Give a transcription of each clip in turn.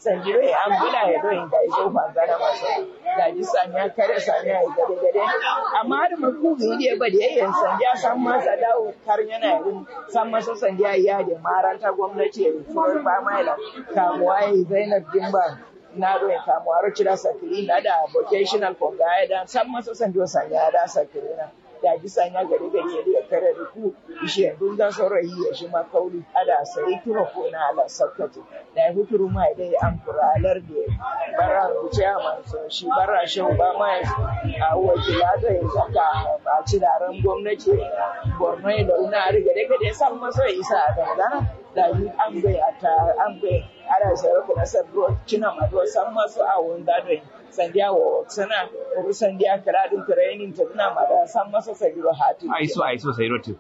sanjiro ya an bula ya do in ga iso fanzana maso da ji sanya kare sanya ya gade gade amma har mu ku bi ne ba da yayin sanja san masa dawo kar yana yin san masa sanja ya da maranta gwamnati ya furo ba mai la kamuwa ya Zainab Dimba na do ya kamuwa ro cira sakiri na da vocational ko ga da san masa sanjo sanya da sakiri na da ji sanya gari gari ya kare da ku ishe dun da saurayi ya shi ma kauli ada sai turo ko na ala sakkati da ya huturu ma dai an kuralar da bara rubuce a manso shi bara shi ba ma a wakila da ya saka a ci daren gwamnati borno da una riga da gade san masa isa a dangana da yi an bai a ta an bai ana sayar da nasar ruwa cina mato san masu a wanda da sandiya wa sana ko sandiya karadin training ta tana ma da san masa sabiro hati aiso aiso sai rotu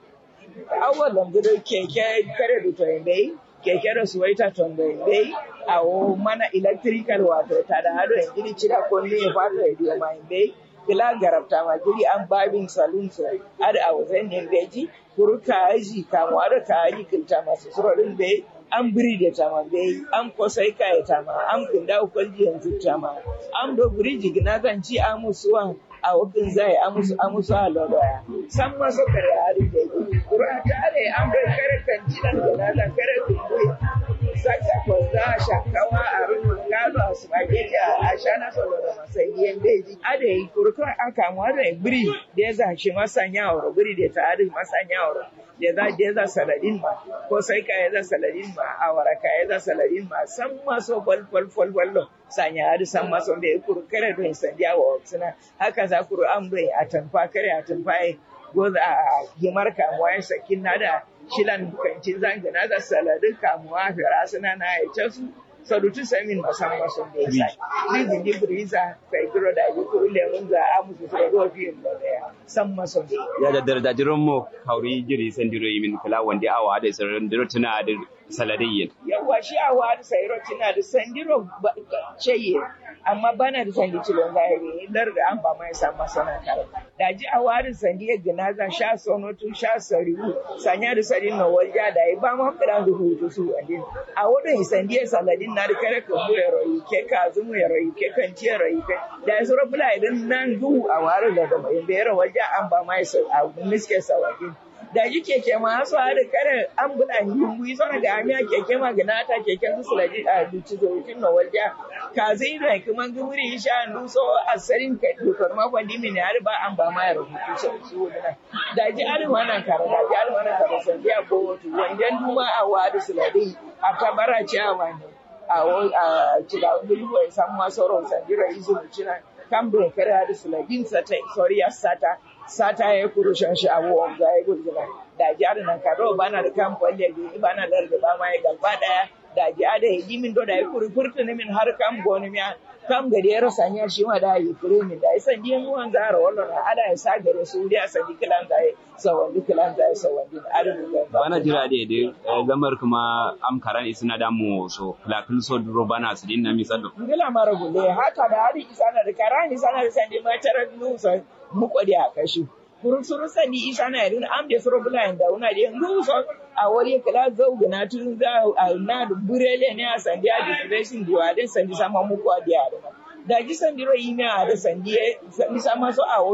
awalan da keke kare da to bai keke da suwaita to bai a o mana electrical wato ta da hado in gidi cira ko ne ya fata radio mai bai kila garabta ma gidi an babin saloon so ada a wajen ne beji kuruka aji kamuwa da ka aji kilta masu surorin bai an biri da tama bai an kosai kaya tama an kunda kwalji yanzu tama an do biriji gina kan ci amusuwan a wakin zai amusu amusu a lodaya san maso kare a rike kura tare an bai kare kan cinan gina da kare kumbui saka kwazza shakawa a rufin gado a spaghetti a shana solo da masayi beji a da yi kurkun aka mu da biri da ya zashi masanya wa biri da ta adin masanya wa da za da za saladin ma ko sai ka ya za saladin ma a waraka ya za saladin ma san maso fal fal fal fallo sanya hadu san maso da ya kurkare don sandiya wa suna haka za ku an bai a tanfa kare a tanfa goza a gimar kamuwa ya sakin na da shilan kancin zangana da saladin kamuwa fira suna na ya su sadutu samin masan mason da ya sa rizin di briza kai kiro da yi kuru lemun za a musu su ruwa fiye da daya san mason da ya da dardajiran mo kauri jiri sandiro yimin kula wanda awa da sirrin diro tuna da saladiyyin yawa shi awa da sayro tuna da sandiro ceye amma bana da sandi cilon zahiri lar da an ba mai san masana kare da ji awa da sandi ya gina za sha sonotu sha sariwu sanya da sadin na walja da yi ba mu kiran da hutu su adin a wadon sandi ya saladin na da kare kan buya rayu ke ka zumu ya rayu ke kan ciye rayu ke da ya sura bula idan nan duhu a wari da da mai bayar walja an ba mai a miske sawadin da ji keke ma su har kare an buɗa yungu sana da amiya keke ma gana ta keke su sulaji a duci zo kin na walja ka zai da kuma gumuri sha ndu so asarin ka dokar ma kwandi min har ba an ba ma ya rubutu su su wani da ji har wannan kare da ji har wannan kare san biya bo wato wanjan duma a wadi suladi a tabara ce a wani a a cila gulbo ya samu masauro sandira izu mutuna kan bai kare da suladin sata sorry ya sata sata ya kuru shan shi abubuwan za ya gurgura da jihar nan karo bana da kan kwalle da bana da da ba ma ya gaba daya da jihar da yi min do da ya kuru furta ne min har kan goni miya kam gari ya rasa nya shi ma da yi kure min da isan diyan muwan zara wallan ada ya sa gare su da sa dikilan da ya sawan dikilan da ya sawan din adin da bana jira da da gamar kuma am karan isna da mu so lakul so duro bana su din na misalo ngila mara gule haka da hari isana da karani sana da sandi ma tarar nusa mukwadi a kashi kurun suru sani isa na yadda am da suru bula da una da yanzu so a wari kala zau gana tun za a na da burele ne a sandi a depression da wa da sandi sama muku a da da ji sandi ro yi na da sandi sandi sama so a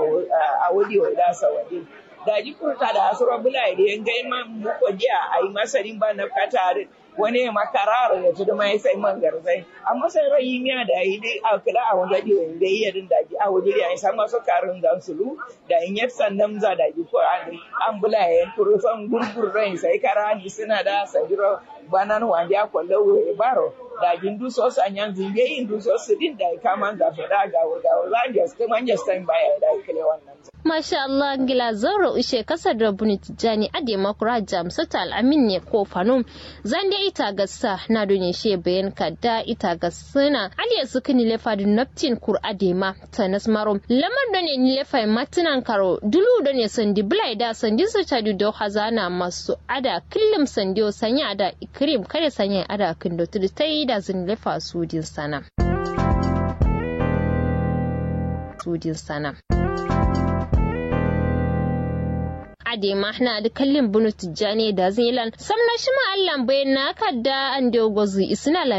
a wadi wa da sa wadi da ji furta da suru bula da yan ga ma muku dia a yi masarin ba na kata wani makarara ya tudu mai sai man garzai amma sai rai miya da yi dai a kula a wanda di wanda yi yadin da ji a waje ya san masu karin da sulu da in yar sannan za da ji ko an an bula ya turu san gurgur rai sai kara ni suna da sanjiro banan wanda ya kwallo wuri baro da jin du so san yan zinge yin du so su din da kama ga fada ga ga za just man just time baya da kile wannan Masha Allah gila zauro ushe kasar da buni tijani ade makura jamsata al'amin ne ko fanum zande ita gassa na doni she bayan kadda ita gassana aliya suka ni lefa da naftin kur adema ta nasmarom lamar da ne ni lefa matinan karo dulu da ne sandi bulai da sandi su tadu da hazana masu ada killim sandi sanya ada ikrim kare sanya ada kindo tudu ta yi da zin lefa sudin sana sudin sana ade mahna da kallin bunu tijjani da zilan samna shi ma Allah bayan na kadda an dogo zu isna